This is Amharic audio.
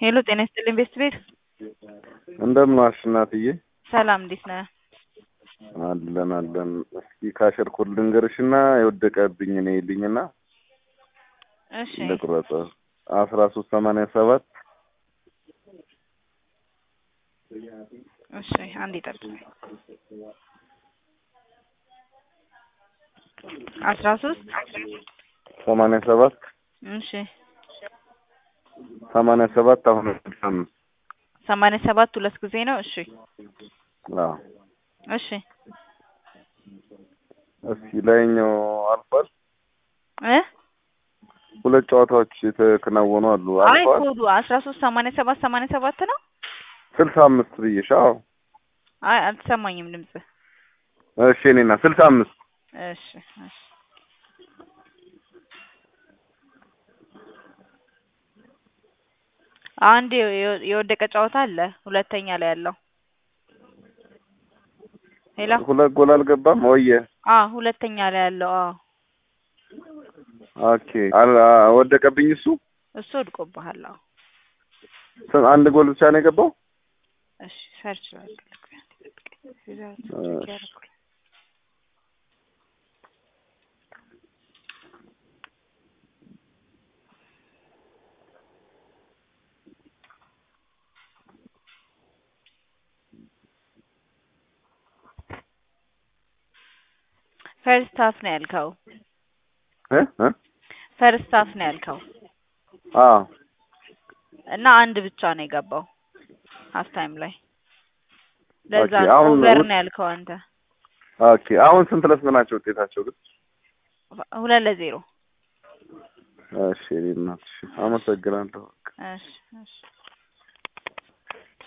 ሄሎ ጤና ይስጥልኝ ቤስት ቤት እንደምን ዋልሽ እናትዬ? ሰላም እንዴት ነህ? አለን አለን። እስኪ ካሸርኩት ልንገርሽና የወደቀብኝ ነው ይልኝና እሺ ልቁረጥ አስራ ሶስት ሰማንያ ሰባት እሺ አንዴ ጠብቅ። አስራ ሶስት ሰማንያ ሰባት እሺ ሰማንያ ሰባት አሁን ስልሳ አምስት ሰማንያ ሰባት ሁለት ጊዜ ነው። እሺ አዎ እሺ እስኪ ላይኛው አልፏል። እ ሁለት ጨዋታዎች የተከናወኑ አሉ። አይ አልፏል። ኮዱ አስራ ሶስት ሰማንያ ሰባት ሰማንያ ሰባት ነው። ስልሳ አምስት ብዬሽ። አዎ አይ አልተሰማኝም ድምጽ። እሺ እኔና ስልሳ አምስት እሺ እሺ አንድ የወ- የወደቀ ጨዋታ አለ ሁለተኛ ላይ ያለው ሄሎ ሁለት ጎል አልገባም ወየ አ ሁለተኛ ላይ ያለው አዎ ኦኬ አል- አ- ወደቀብኝ እሱ እሱ ወድቆብሃል አዎ ስ- አንድ ጎል ብቻ ነው የገባው እሺ ሰርች ላድርግልህ እሺ። ፈርስት ሀፍ ነው ያልከው እ እ ፈርስት ሀፍ ነው ያልከው አዎ እና አንድ ብቻ ነው የገባው ሀፍ ታይም ላይ ለዛ ኦኬ፣ ነው አሁን ኦቨር ውጥ- ነው ያልከው አንተ ኦኬ አሁን ስንት ለስንት ናቸው ውጤታቸው ግን? ሁለት ለዜሮ እሺ እኔ እናትሽ አመሰግናለሁ። እሺ እሺ